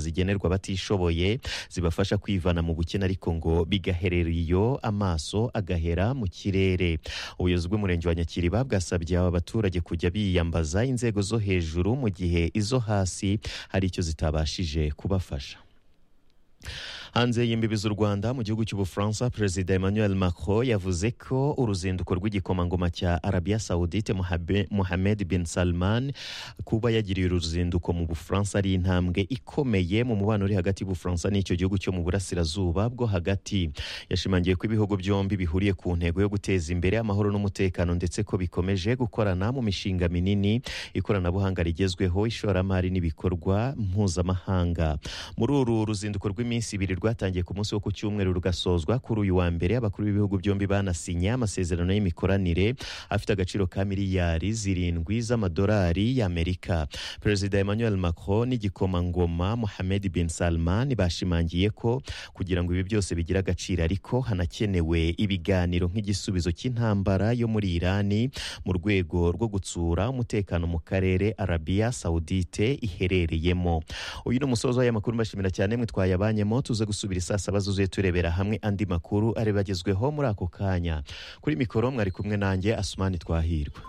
zigenerwa abatishoboye zibafasha kwivana mu bukene ariko ngo bigaherera iyo amaso agahera mu kirere ubuyobozi bw'umurenge wa nyakiriba bwasabye aba baturage kujya biyambaza inzego zo hejuru mu gihe izo hasi hari icyo zitabashije kubafasha hanze y'imbibi z'u rwanda mu gihugu cy'ubufaransa perezida emmanuel macron yavuze ko uruzinduko rw'igikomangoma cya arabiya sawudite mohamed bin salman kuba yagiriye uruzinduko mu bufaransa ari intambwe ikomeye mu mubano uri hagati y'ubufaransa n'icyo gihugu cyo mu burasirazuba bwo hagati yashimangiye ko ibihugu byombi bihuriye ku ntego yo guteza imbere amahoro n'umutekano ndetse ko bikomeje gukorana mu mishinga minini ikoranabuhanga rigezweho ishoramari n'ibikorwa mpuzamahanga muri uru ruzinduko rw'iminsi ibiri rwatangiye ku munsi wo ku cyumweru rugasozwa kuri uyu wa mbere abakuru b'ibihugu byombi banasinye amasezerano y'imikoranire afite agaciro ka miliyari zirindwi z'amadolari y'amerika perezida emmanuel macron n'igikomangoma mohamed bin salman bashimangiye ko kugira ngo ibi byose bigire agaciro ariko hanakenewe ibiganiro nk'igisubizo cy'intambara yo muri irani mu rwego rwo gutsura umutekano mu karere arabiya sawudite iherereyemo uyu ni umusozo w'ayamakuru mbashimira cyane mwitwaye abanyemo tuze gusubira saa saba zuzuye turebera hamwe andi makuru areba agezweho muri ako kanya kuri mikoro mwari kumwe nanjye asumani twahirwa